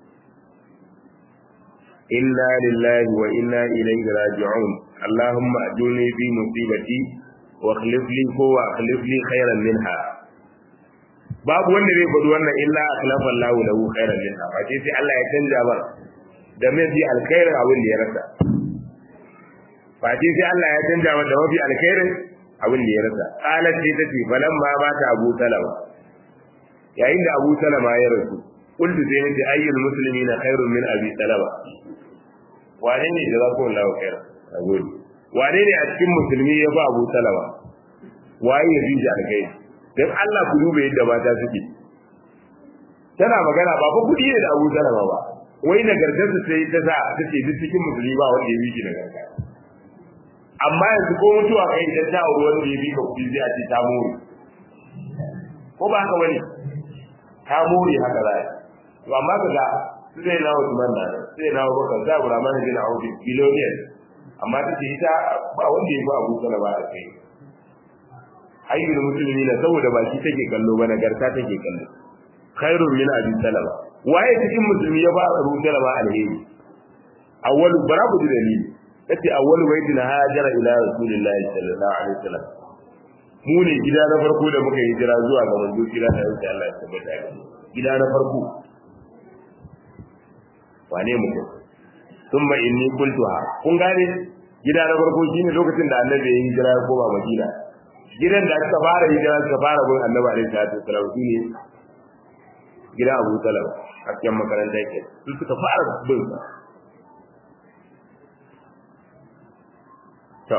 inna lillahi wa inna ilaihi raji'un allahumma ajurni fi musibati wa akhlif li ko wa akhlif li khairan minha babu wanda zai faɗi wannan illa akhlafa Allahu lahu khairan minha ba sai sai Allah ya canja mar da mafi alkhairin abin da ya rasa ba sai sai Allah ya canja mar da mafi alkhairin abin da ya rasa qalat sai tace falamma mata Abu Salama yayin da Abu Salama ya rasu qultu sai nace ayyul muslimina khairun min Abi Salama wane ne da za ku Allah khair a gode wane ne a cikin musulmi ya ba Abu Salama waye ya fi alkai dan Allah ku duba yadda mata suke tana magana ba fa kudi ne da Abu Salama ba wai nagartar su sai ta sa ta ce duk cikin musulmi ba wanda ya bi shi nagarta amma yanzu ko mutuwa kai idan ta auri wanda ya bi ka kudi sai a ce ta more ko ba haka bane ta more haka za to amma kaga sai na Usman da sai na Abubakar da Abdurrahman bin Auf biloniyan amma take ita ba wanda ya ba Abu Salama a kai ayyul musulmi na saboda ba shi take kallo ba nagarta take kallo khairun min abi salama waye cikin musulmi ya ba Abu Salama alheri awwalu barabu dalili yace awwalu baitin hajara ila rasulillahi sallallahu alaihi wasallam mu ne gida na farko da muka yi jira zuwa ga manzo kira da Allah ya tabbata gida na farko wane mutum sun ba inni kultuha kun gane gida na farko shine lokacin da annabi ya yi hijira ya koma madina gidan da aka fara hijira suka fara bin annabi alaihi salatu wasallam shine gidan abu talab a cikin makaranta yake su suka fara bin sa to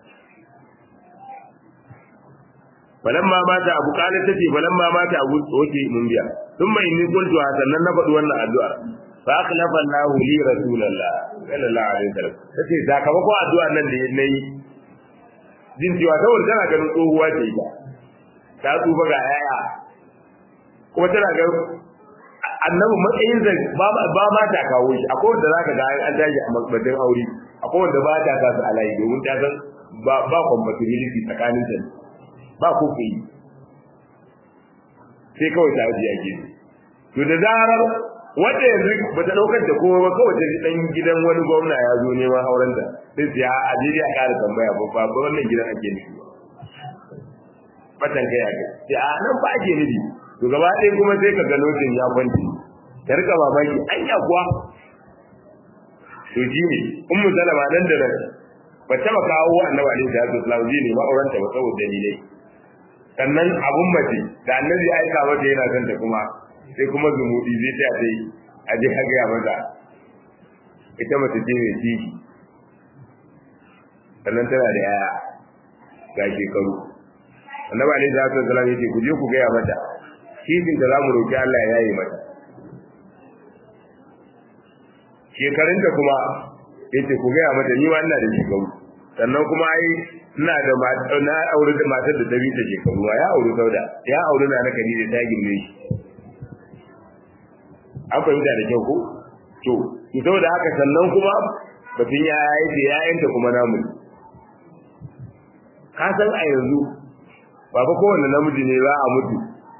falamma mata abu kana tace falamma mata abu oke mun biya thumma inni qultu sannan na faɗi wannan addu'a fa akhlafa Allahu li rasulillah sallallahu alaihi wasallam tace sakamakon addu'a nan da nayi jin cewa saboda tana ganin tsohuwa ce ita ta tsufa ga yaya kuma tana ga annabi matsayin da ba ma ta kawo shi akwai wanda zaka ga an tashi a makbatin aure akwai wanda ba ta kasu alayi domin ta san ba ba compatibility tsakanin ta ba ko kai sai kawai ta ajiye ake to da zarar wanda yanzu ba ta daukar da kowa ba kawai ta dan gidan wani gwamna ya zo neman auren ta sai sai a ajiri a ƙara tambaya ba ba wannan gidan ake nufi batan kai a sai a nan ba ake nufi to gaba ɗaya kuma sai ka ga lokacin ya kwanci ta rika mamaki anya kuwa to ji ne ummu salama nan da nan ba ta ba kawo annabi alaihi salatu wasallam ji ne ma'auranta ba saboda dalilai sannan abun mace da annabi ya aika mata yana son ta kuma sai kuma zumudi zai ta dai a je ha gaya mata ita mace ce mai ciki sannan tana da yaya ga shekaru annabi alaihi salatu wasallam yace ku je ku gaya mata cikin da zamu roki Allah ya yi mata shekarunta kuma yace ku gaya mata ni ma ina da shekaru sannan kuma ai ina da na aure da matar da ta bi ta shekaru ya aure sauda ya aure na na kadi da ta girme shi an fahimta da kyau ko to ki saboda haka sannan kuma batun ya yi da yayanta kuma namu ka san a yanzu ba fa kowanne namiji ne za a mutu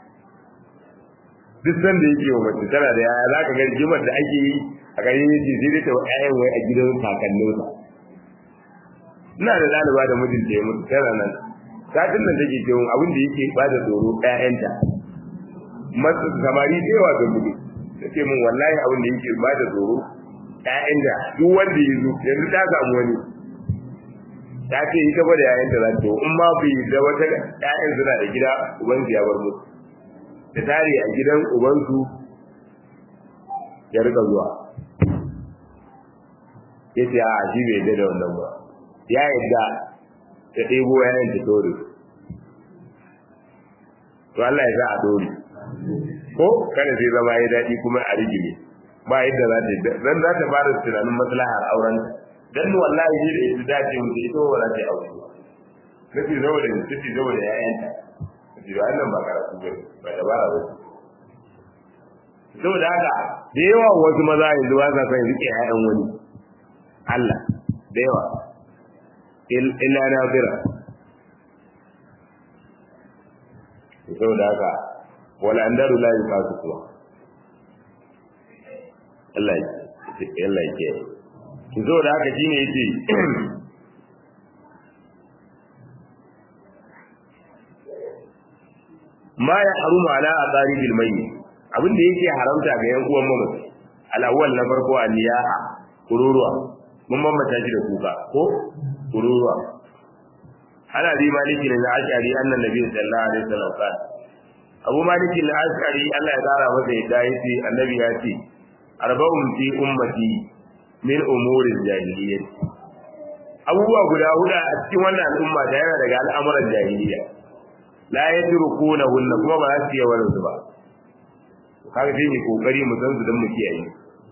duk sanda yake wa mace tana da yaya za ka ga rigimar da ake yi a gari yake sai dai ta wa ƴaƴan wai a gidan kakanninsa ina da ɗaliba da mijinta ya mutu tana nan satin nan take cewa abin da yake ba da tsoro ƴaƴanta masu samari da yawa da gudu take min wallahi abin da yake ba da tsoro ƴaƴanta duk wanda ya zo yanzu ta samu wani ta ce ita ba da ƴaƴanta za ta in ma bai da wata ƴaƴan suna da gida ubansu ya bar musu da tare a gidan ubansu ya rika zuwa ya ce a shi bai yadda da wannan ba ya yadda ta ɗebo yayin ta dore to Allah ya sa a dore ko kada sai zama ya daɗi kuma a rigime ba yadda za ta yi dan za ta fara tunanin maslahar auren dan wallahi shi da ita dace mu da ita ba za ta yi aure ba kace zama da kace zama da yayanta kace da wannan ba karatu ba ba dabara ba saboda haka da yawa wasu maza yanzu ba sa son rike ƴaƴan wani Allah da yawa illa nazira saboda haka wala andaru la yufasu kuma Allah ya Allah ya kiyaye to saboda haka shine yace ma ya haruma ala aqaribil mayyit abin da yake haramta ga yan uwan mamaci al-awwal na farko al-niyaha kururuwa mun bambanta shi da kuka ko kururuwa ana bi maliki ne na ashari annan nabi sallallahu alaihi wasallam ka abu maliki na ashari Allah ya kara masa yadda yace annabi ya ce arba'un fi ummati min umuri jahiliyyah abubuwa guda huda a cikin wannan al'umma da yana daga al'amuran jahiliya la yatrukuna hunna kuma ba za su yi wani su ba kaga sai mu kokari mu san su dan mu kiyaye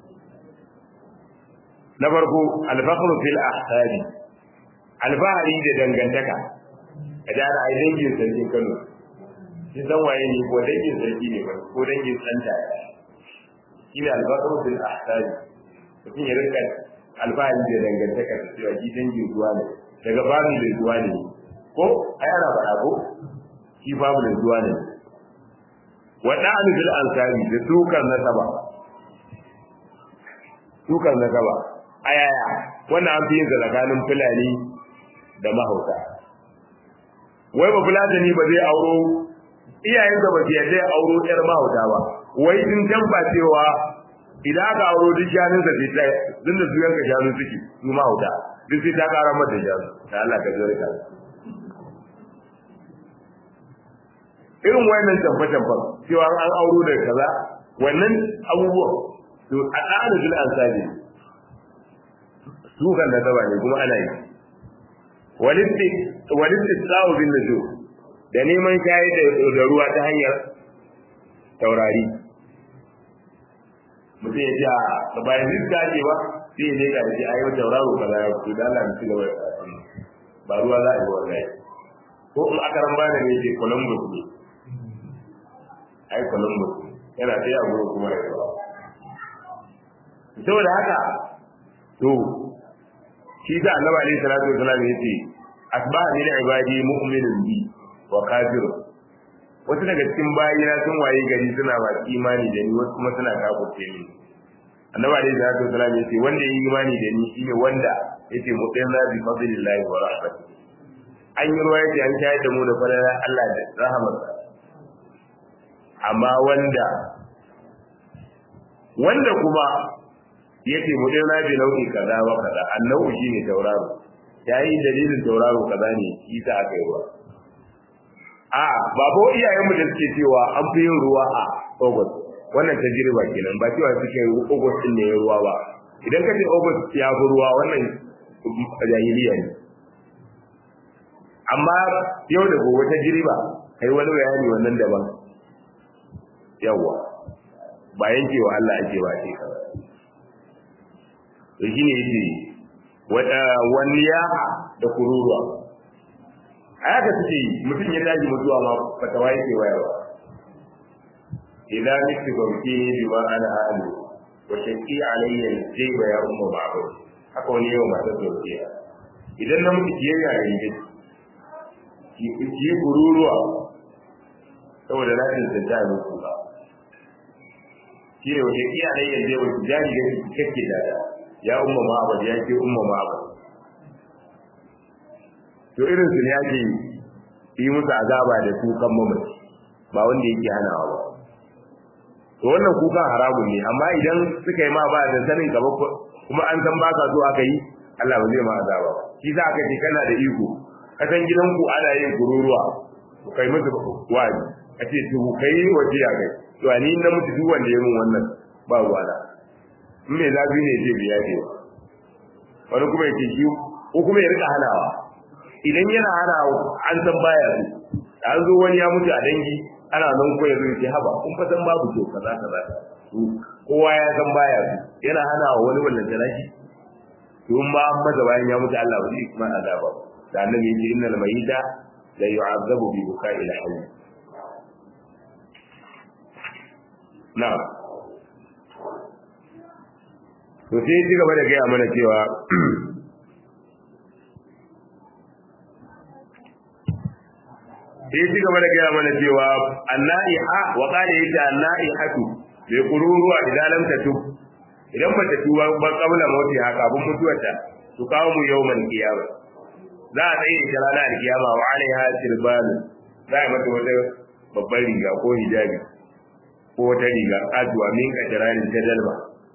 na farko al-fakhru fil ahsabi alfahari da dangantaka a jara ai dangin sarkin Kano shi san waye ne ko dangin sarki ne ko dangin santa shi ne alfahru fil ahsabi mutum ya rinka alfahari da dangantaka da cewa shi dangin zuwa ne daga babu da zuwa ne ko ai ana faɗa ko shi babu da zuwa ne waɗanda fil ansari da tukar nasaba tukar nasaba ayaya wannan an fi yin tsakanin fulani da mahauta wai ba fulatani ba zai auro iyayen ba su yadda ya auro yar mahauta ba wai in tabba cewa idan aka auro duk shanun sa sai ta dinda su yanka shanu suke su mahauta duk sai ta kara mata shanu da Allah ka zure ka irin wannan tabba-tabba cewa an auro da kaza wannan abubuwan to a tsarin bil ansari su kan da zaba ne kuma ana yi walisti tsawo bin nuju da neman shayi da ruwa ta hanyar taurari mutum ya ce a bayan iska ce ba sai ne ka ce ayi tauraro kaza ya fito da Allah ya ci gaba ba ruwa za a yi wallahi ko in aka ran bada ne ce Columbus ne ai Columbus yana sai a gurin kuma da yawa saboda haka to shi da annabi alaihi salatu wasallam yace asbaha min ibadi mu'minun bi wa kafirun wasu daga cikin bayina sun waye gari suna ba imani da ni wasu kuma suna kafirce ni annabi alaihi salatu wasallam yace wanda yi imani da ni shine wanda yace mu'minna bi fadlillahi wa rahmatihi an yi ruwa yace an shayar da mu da falalar Allah da rahamarsa amma wanda wanda kuma yake mudirna bi nau'i kaza wa kaza annahu shine tauraro yayi dalilin tauraro kaza ne shi ta aka yi ruwa a ba ko iyayen mu da suke cewa an fi yin ruwa a August wannan tajriba kenan ba cewa suke August din ne ya ruwa ba idan ka ce August ya fi ruwa wannan jahiliya ne amma yau da gobe tajriba kai wani bayani wannan daban yawa ba yankewa Allah ake ba ce kaza to shine yace wada waniya da kururuwa haka suke mutum ya tashi mutuwa ma fatawa yake wayarwa idan miki gauke bima ana alu wa shaqi alayya jayba ya ummu ma'bud haka wani yau mata sauke idan na mutu kiyaye ya yi ki kururuwa saboda na tantance muku ba shi ne wajen iyayen zai wasu jari da su kake da ya umma ma'abad ya ce umma ma'abad to irin su ne ake yi musu azaba da kukan mamaci ba wanda yake hanawa ba to wannan kukan haramun ne amma idan suka yi ma ba da sanin ka ba kuma an san baka so aka yi Allah ba zai ma azaba ba shi za ka ce kana da iko ka san gidanku ana yin kururuwa ku kai musu wa'azi a ce to kai waje ya kai to ni na mutu duk wanda ya mun wannan ba ruwana in mai zafi ne ce biya ce wani kuma yake shi ko kuma ya rika hanawa idan yana hanawa an san baya su an zo wani ya mutu a dangi ana nan ko ya zo ce haba kun fa san babu to kaza kaza kowa ya san baya su yana hanawa wani wannan talaki to in ba an maza bayan ya mutu Allah ba zai kuma azaba da annabi yake innal mayita la yu'azzabu bi bukai ila hayy na'am to sai ci gaba da gaya mana cewa sai ci gaba da gaya mana cewa annaiha wa qala yata annaihatu bi qururuwa idan lam tatub idan ba ta tuba ba kabla mauti haka abun mutuwarta to kawo mu yawmal qiyama za a tsaye da ranar alkiyama wa alaiha sirban za a mata wata babbar riga ko hijabi ko wata riga ajuwa min kajiranin ta dalma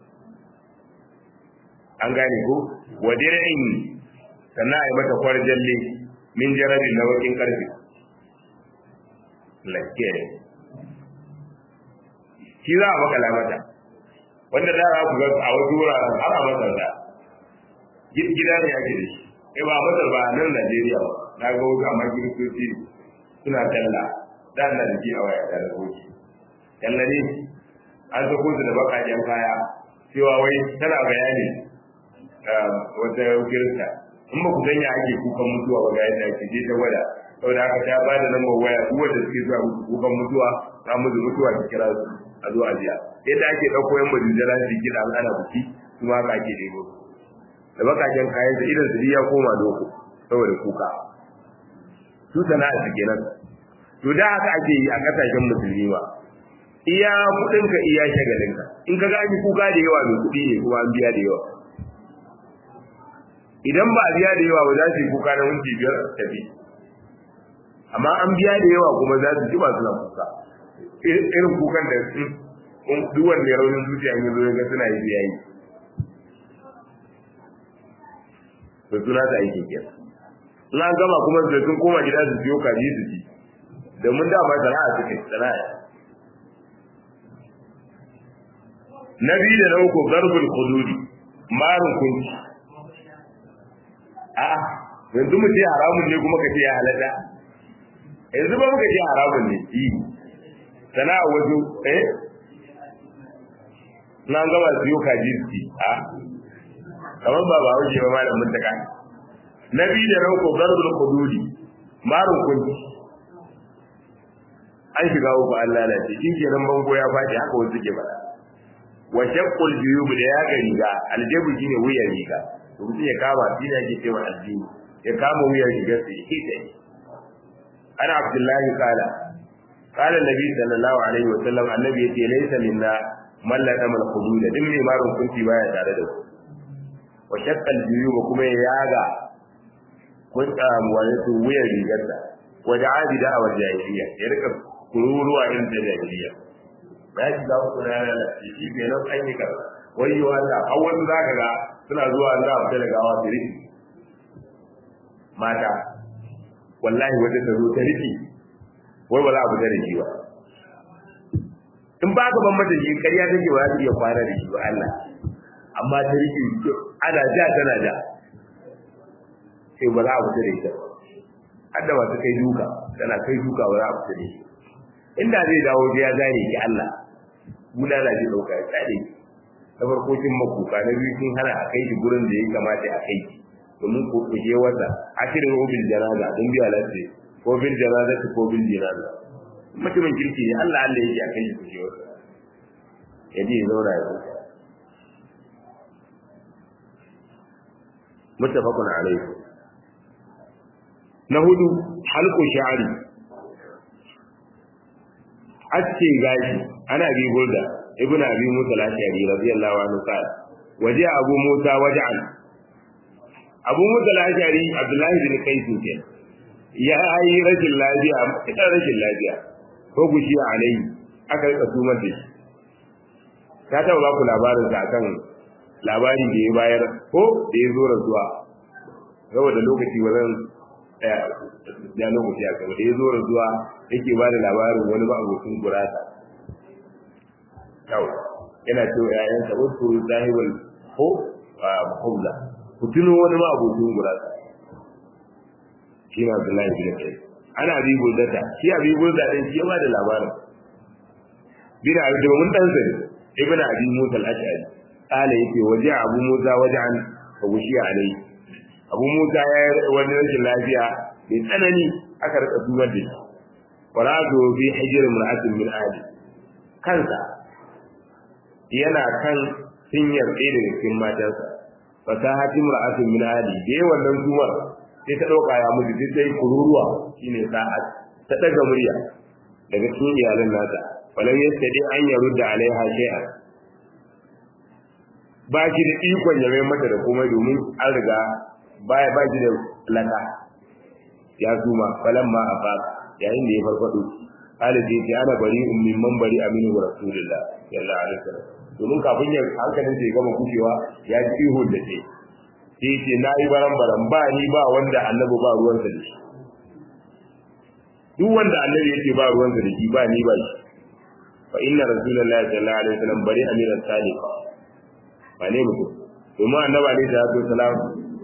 an gane ko wa dir'in sannan a yi mata kwarjalle min jarabin na wakin karfe lakke shi za a makala mata wanda da ku ga a wasu wuraren har a masar da gida ne ake da shi eh ba masar ba nan Najeriya ba na ga wasu amma kiristoci suna talla da na da shi a waya da rahoci talla ne an sako su da bakaken kaya cewa wai tana bayani wata kirista in ba ku sanya ake kukan mutuwa ba ga yadda ake je ta gwada saboda haka ta ba da lambar waya duk wanda suke zuwa kukan mutuwa ta musu mutuwa ta kira su a zo a biya yadda ake ɗauko yan majalisar su gida an ana buki su ma haka ake nemo da bakaken kayan su idan su ya koma loko saboda kuka su sana'a su kenan to da haka ake yi a kasashen musulmi ba iya kuɗinka iya shagalinka in ka gani kuka da yawa mai kuɗi ne kuma an biya da yawa idan ba a biya da yawa ba za su yi kuka na minti biyar tafi amma an biya da yawa kuma za su ji ba suna kuka irin kukan da su duk wanda ya raunin zuciya ne zo ga suna yi biya yi to suna ta aiki ke in an gama kuma su sun koma gida su siyo kaji su ci domin dama sana'a suke sana'a na biyu da na uku garbul hududi marun kunci a'a yanzu mu ce haramun ne kuma ka ce ya halatta yanzu ba muka ce haramun ne yi sana'a wasu eh na gama siyo kaji su ci a kamar ba ba wuce ba malam mutaka na biyu da rauko garbul hududi marun kunci an shiga uku an lalace shi ke nan bango ya faɗi haka wasu ke faɗa wa shaqqul juyub da ya ga riga aljabu shine wuyan riga to mutum ya kama shi ne ake cewa addini ya kama wuyan rigar sa ya kike ana abdullahi kala kala nabi sallallahu alaihi wa sallam annabi yace laysa minna man la tamal hudud din mai marun kunci baya tare da ku wa shaqqal juyub kuma ya yaga kun tsamu wani wuyan rigar sa wa da'a bi da'awar jahiliya ya rika kururuwa irin ta jahiliya ya ji za ku na lalace shi bai nan an yi kaza wai yi wanda a wasu za ka ga suna zuwa za a fita da gawa su riki mata wallahi wata ta zo ta riki wai ba za a fita da shi ba in ba ka ban mata shi ƙarya take ba za ta iya kwana da shi ba Allah amma ta riki ana ja tana ja sai ba za a fita da ita ba hadda ba ta kai duka tana kai duka ba za a fita da shi inda zai dawo ya zane ki Allah bulala zai dauka ya tsare ta farko kin makuka na biyu kin hana a kai shi gurin da ya kamata a kai shi domin ko kuje wata akirin bil janaza don biya lafiya ko bil janaza ko bil janaza mutumin kirki ne Allah Allah yake a kai shi kuje wata ya je ya zauna ya kuka muttafaqun alayhi na hudu halqu sha'ri aske gashi ana bi burda ibnu abi musa al-ashari radiyallahu anhu qala waje abu musa waj'an abu musa al-ashari abdullahi bin qais ke ya yi rashin lafiya ita rashin lafiya ko gushi alai aka rika tumar da shi ta taba ba ku labarin sa akan labarin da ya bayar ko da ya zo rasuwa saboda lokaci wajen ya lokaci a gaba da ya zo rasuwa yake ba da labarin wani ba abokin gurasa kawai yana cewa yayansa wasu zahibul ko mahubla ku tuno wani ma abokin gurasa shi na abdullahi bin kai ana abi guldata shi abi gulda din shi ya ba da labarin bin abi da mun dan sani ibn abi musa al-ash'ari kala yake waje abu musa wajen fa gushi alai abu musa ya wani rashin lafiya mai tsanani aka rika dubar da shi farado bi hijr imra'atin min ahli kansa yana kan sinyar ɗaya daga cikin matansa fasahati imra'atin min ahli da yawan nan zuwar sai ta dauka ya mutu sai ta yi kururuwa shine sa'at ta daga murya daga cikin iyalan nata falam yastadi an yarudda alaiha shay'an ba shi da ikon ya mai mata da komai domin an riga baya ba shi da laka ya zuma falan ma a faka yayin da ya farfado alibi ce ana bari ummin man bari aminu wa rasulullah sallallahu alaihi wasallam domin kafin ya hankalin sai gama kushewa ya ji ihun da ce sai ce na yi baran baran ba ni ba wanda annabi ba ruwansa da shi duk wanda annabi yake ba ruwansa da shi ba ni ba shi fa inna rasulullahi sallallahu alaihi wasallam bari amiran salika ba ne mutum domin annabi alaihi salatu wasalam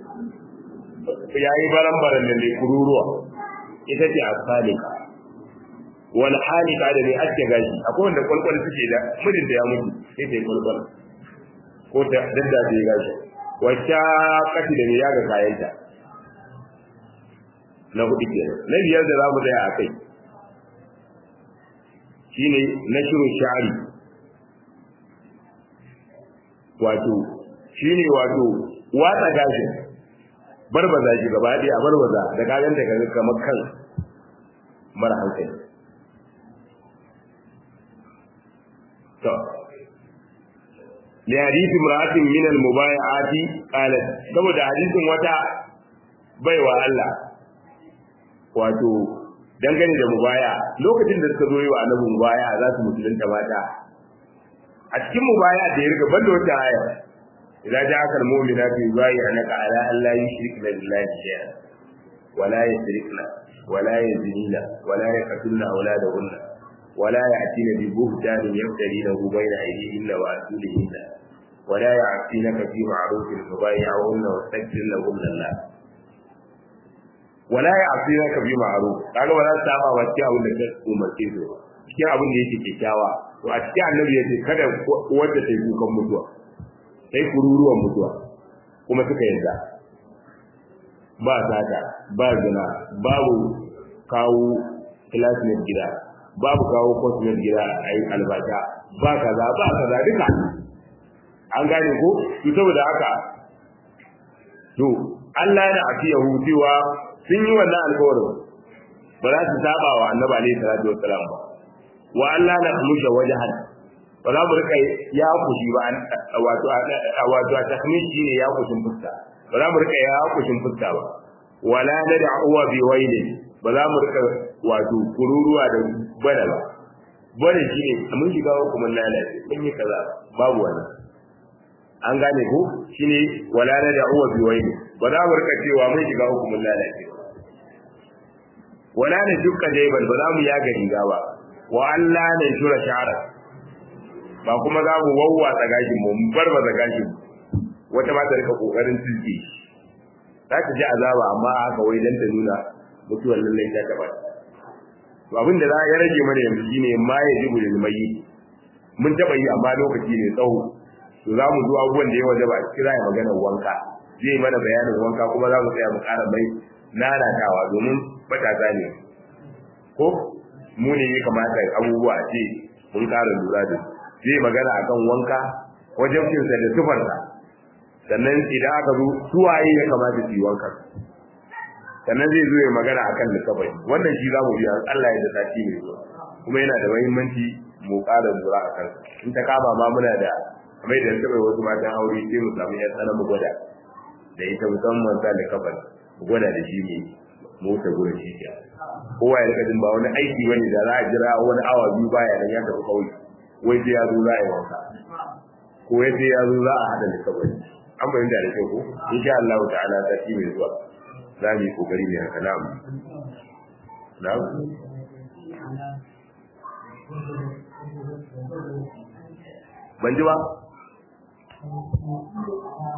ya yi baran baran da mai kururuwa ita ce asalika wal halika da mai ake gashi akwai wanda kwalkwal suke da mijin da ya mutu sai ta yi kwalkwal ko ta dadda ta yi gashi wacce kashi da mai yaga kayanta na hudu kenan na biyar da za mu tsaya a kai shine na shirin sha'ari wato shine wato watsa gashi barbaza shi gaba ɗaya a barbaza da kagan da kaga kamar kan mara hankali to li hadith imra'atin min al-mubay'ati qalat saboda hadisin wata baiwa Allah wato dangane da mubaya lokacin da suka zo yi wa annabi mubaya za su musulunta mata a cikin mubaya da ya riga banda wata aya idan ja akal mu'minatu yubayyi'unaka ala an la yushrikna billahi shay'an wa la yusrikna wa la yazinina wa la yaqtulna awladahunna wa la ya'tina bi buhtanin yaftarinahu bayna aydihinna wa arjulihinna wa la ya'tinaka fi ma'rufin tubayyi'unna wa tastaghfir lahunna Allah wala ya asira ka bi ma'ruf kaga ba za su saba wa cikin abin da ka umarce su cikin abin da yake kyakkyawa to a cikin annabi yace kada wanda ta yi kukan mutuwa sai kururuwan mutuwa kuma suka yarda ba sata ba zina babu kawo classmate gida babu kawo cosmate gida a yi albata ba kaza ba kaza duka an gane ko to saboda haka to Allah yana afiyahu cewa sun yi wannan alƙawarin ba za su saba wa annabi alaihi salatu wassalam ba wa Allah na khamusha wajhan ba za mu rika ya kushi ba wato wato a takmishi ne ya kushin fuska ba za mu rika ya kushin fuska ba wala nad'u bi wailin ba za mu rika wato kururuwa da bana ba bane shi ne mun shiga hukumin lalace mun yi kaza babu wani an gane ko shine wala na da uwa bi wai ba za mu rika cewa mun shiga hukumin lalace wala na dukka daiban ba za mu yaga riga ba wa Allah ne shura shara ba kuma za mu wawwatsa gashin mu bar ba gashin wata ma ta rika kokarin tilke za ta ji azaba amma haka wai dan ta nuna mutuwar lallai ta taba to abin da za ya rage mana yanzu shine ma ya ji bulil mai mun taba yi amma lokaci ne tsawo to za mu zuwa abubuwan da ya waje ba a kira ya maganar wanka zai mana bayanin wanka kuma za mu tsaya mu ƙara mai nanatawa domin matasa ne ko mu ne ya kamata abubuwa a ce mun ƙara lura da zai magana akan wanka wajen cinsa da tufarsa sannan idan aka zo suwaye ya kamata su yi wanka sannan zai zo ya magana akan lissafai wannan shi za mu biya Allah ya da sati mai zuwa kuma yana da muhimmanci mu ƙara lura a kansa in ta kama ma muna da kamar da taɓa wasu matan aure sai mu samu yan tsana mu gwada da ita musamman sa da kafan mu gwada da shi ne mota gurin shi ke kowa ya rika jin ba wani aiki bane da za a jira wani awa biyu baya nan ya tafi kauye wai sai ya zo za a yi wanka ko ya sai ya zo za a hada da kafan an bayyana da kyau ko insha Allah ta'ala sati mai zuwa za mu yi kokari ne haka na'am na'am ban ji ba